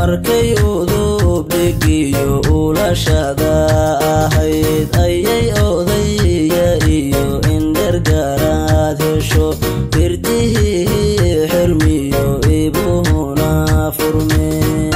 markay udub dhigiyo ulashada ahayd ayay odaya iyo indhergaraad hesho firdihii xirmiyo ibuhuna furme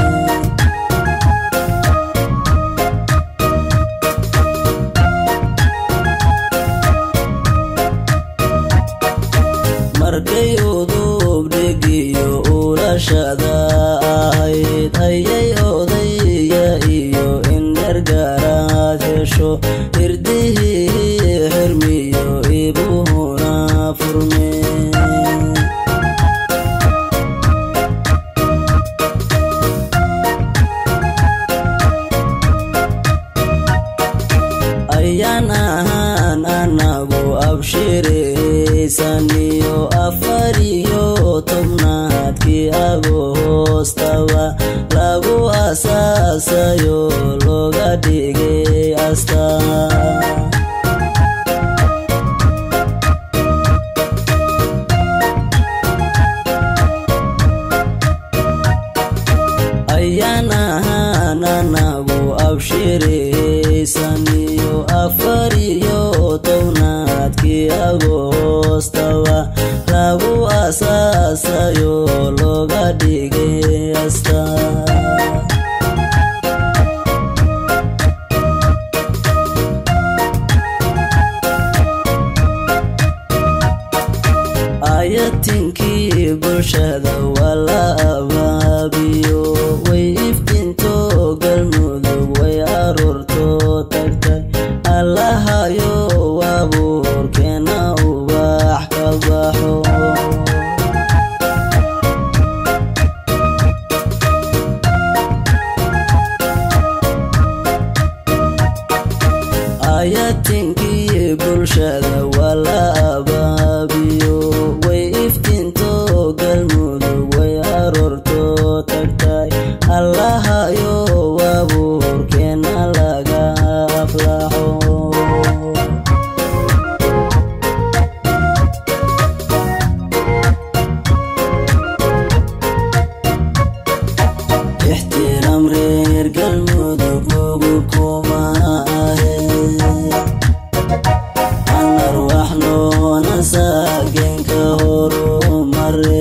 markay udub dhigiyo ulashada ahayd ayay odaya iyo indhergaraad hesho firdihii xirmiyo ibuhuna furme ayaan ahaan anagu abshiraysaniyo afariyo tobnaadkii agoostaba lagu asaasayo looga dhigay astaan ayaan ahaan anagu abshiraysaniyo afariyo tobnaadkii agoostaba lagu asaasayo looga dhigay astaan ayatinkii bulshada waa la abaabiyo way iftinto galmudug way aroorto tagtay allahayo waabuurkeena ubax ka baxo ayatinkii bulshada waa la abaabiyo way iftinto galmudug way aroorto tagtay allahayo waabuurkeena laga aflaxo ixtiraam reer galmudug ugu kuma ahe anar wax noona saagenka horumare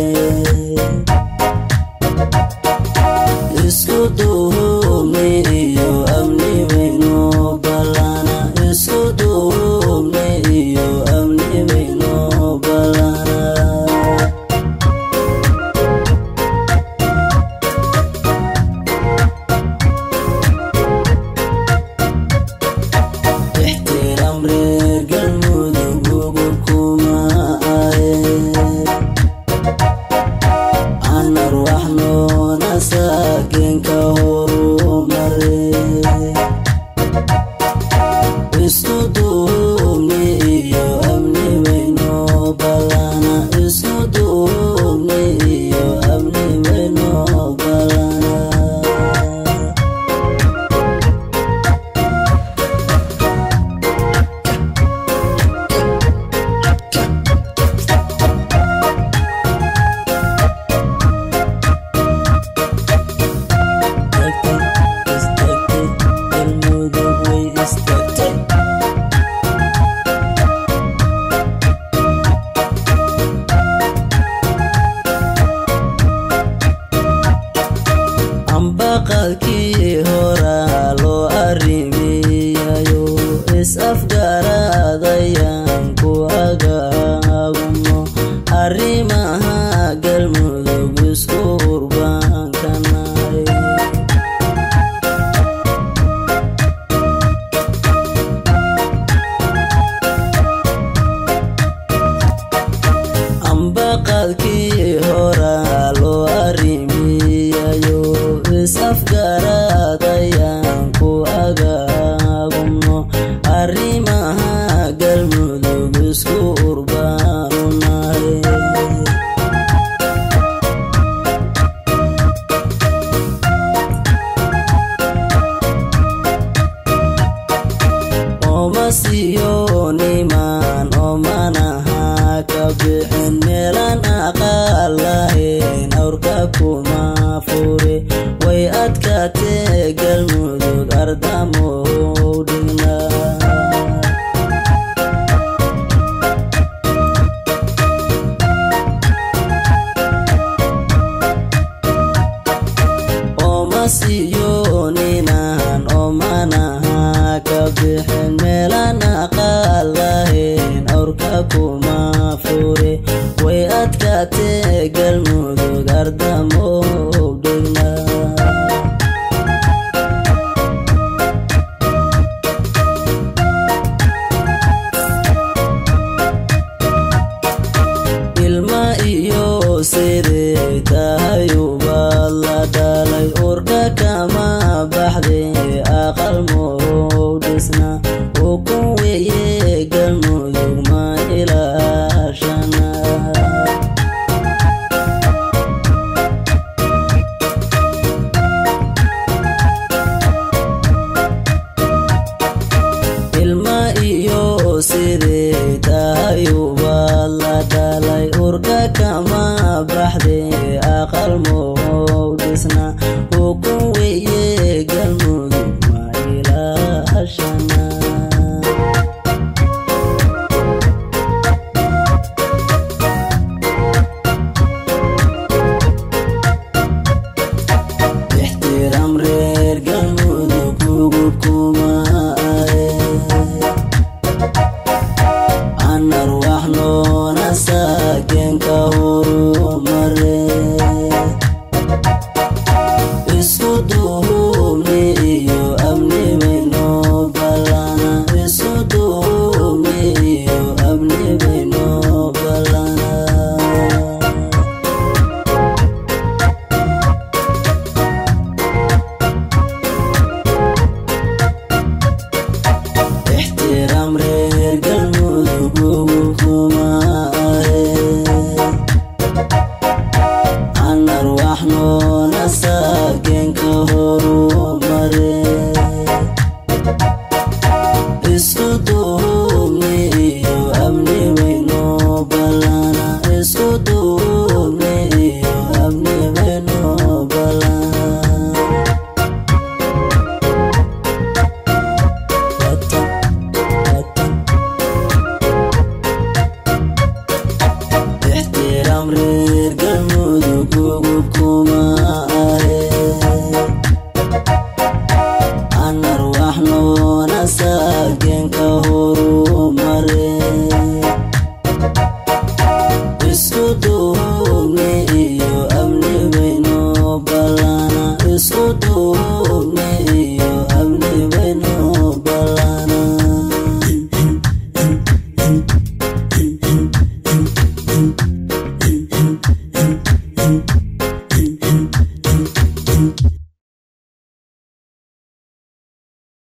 isku duhubni iyo amni waynu balana isku duhubni iyo amni waynu balana ixtiraam reer galmudug ugu kuma ahe anar wax noona saagenka horumare isku duubni iyo amni waynu balana isku duubni iyo amni waynu balana ambaqadkii horaa loo arrimiyayo is-afgaradayaan ku agaagumo arrimaha galmudug isku urbaankanay ambaqadkii horaa loo arrimiyayo is-afgaradayaan siiyo ninaan oomanaha ka bixin meelaan aqaal lahayn awrka ku